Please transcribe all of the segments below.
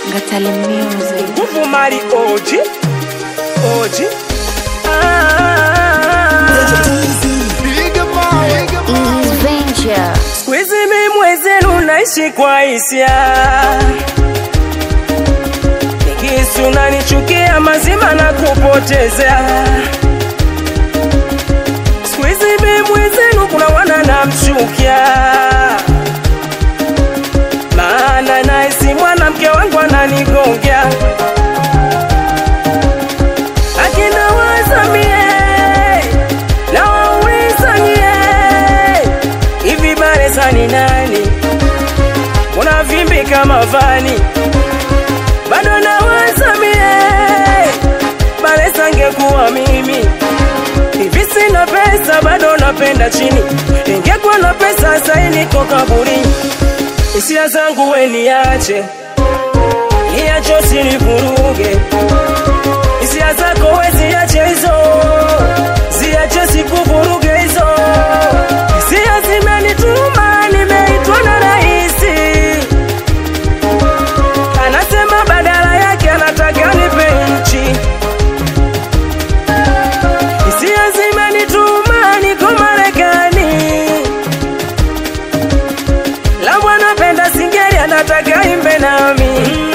Ngatale Music. nguvu mali oji oji Ah. Easy Venture. siku hizi mi mwezenu naishi kwa hisia nikisu nanichukia mazima na kupotezea siku hizi mi mwezenu kuna wana namchukia maana naisi mwanamke wangu ananigongea akina wazamie na wauliza nyie hivi Baresa ni nani? Kuna vimbi kama vani, bado nawazamie Baresa angekuwa mimi hivi sina pesa, bado napenda chini. Ingekuwa na pesa sai niko kaburini. Hisia zangu we niache, niache usinivuruge. Hisia zako we ziache hizo, ziache sikuvuruge hizo. Hisia zimenituma, nimeitwa na rahisi. Anasema badala yake anataka nipe nchi. Hisia zimenituma, niko Marekani. Lambo anapenda singeli, anataka imbe nami.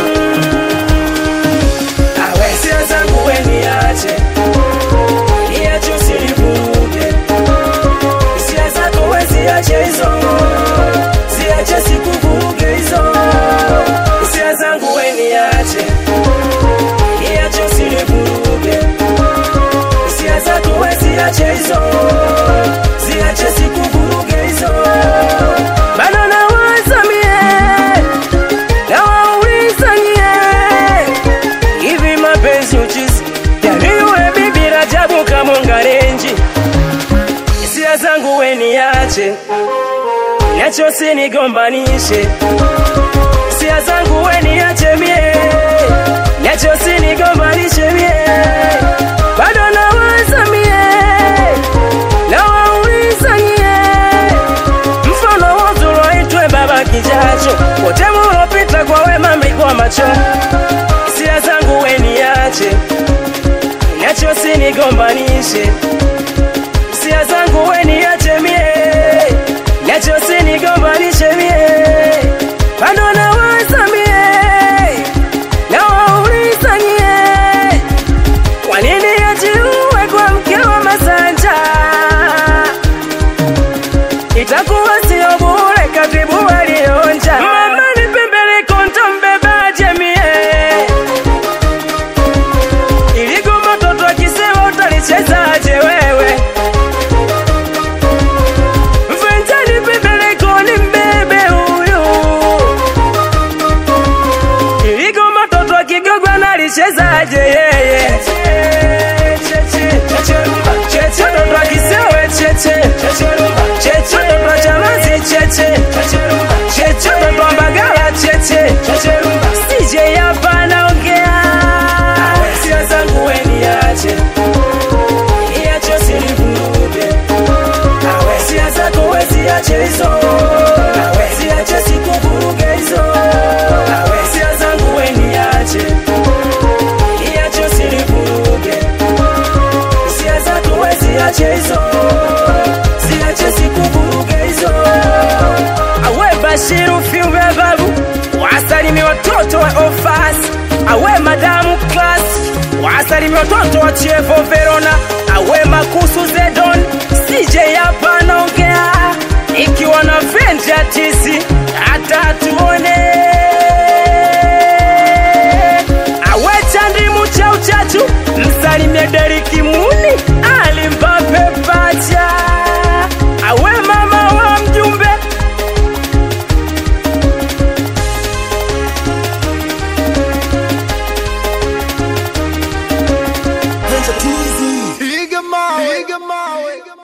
Awe hisia zangu we niache, niache usinivuruge. Hisia zako we ziache hizo, ziache sikuvuruge hizo. Hisia zangu we niache, niache usinivuruge. Hisia zako we ziache hizo, ziache sikuvuruge hizo. Bado nawaza mie, nawauliza nyie, hivi mapenzi uchizi yani yule bibi Rajabu Kamongarenji hisia zangu we niache, niache usinigombanishe. Hisia zangu we niache mie, niache usinigombanishe mie. Bado nawaza mie, nawauliza nyie, mfano wote uloitwe baba kijacho, wote mulopita kwa wema mlikuwa macho. Hisia zangu we niache, niache usinigombanishe hisia zangu we niache mie, niache usinigombanishe mie, bado nawaza mie, nawauliza nyie, kwa nini ajiue kwa mke wa Masanja? Itakuwa sio bure, katibu alionja. Mama nipembeleko ntambebaje mie iligoma toto akisema utalichezaje wewe mvenjani pembeleko ni mbebe huyu iligoma toto akigogwa nalichezaje yeye toto akisewe cheche toto achamazi cheche toto ambagala cheche sije hapa naongea hisia zangu we niache niache usinivuruge awe hisia zako we ziache hizo awe ziache sikuvuruge hizo awe hisia zangu we niache niache usinivuruge hisia zako we ziache hizo ziache sikuvuruge hizo awe Bashiru Fiumbe babu wasalimia watoto wa ofas awe madamu class wasalimia watoto wa Chievo Verona awe makusu Zedon CJ hapa naongea ikiwa na venja tisi hata tuone awe chandimu cha uchachu msalimie Deriki Mu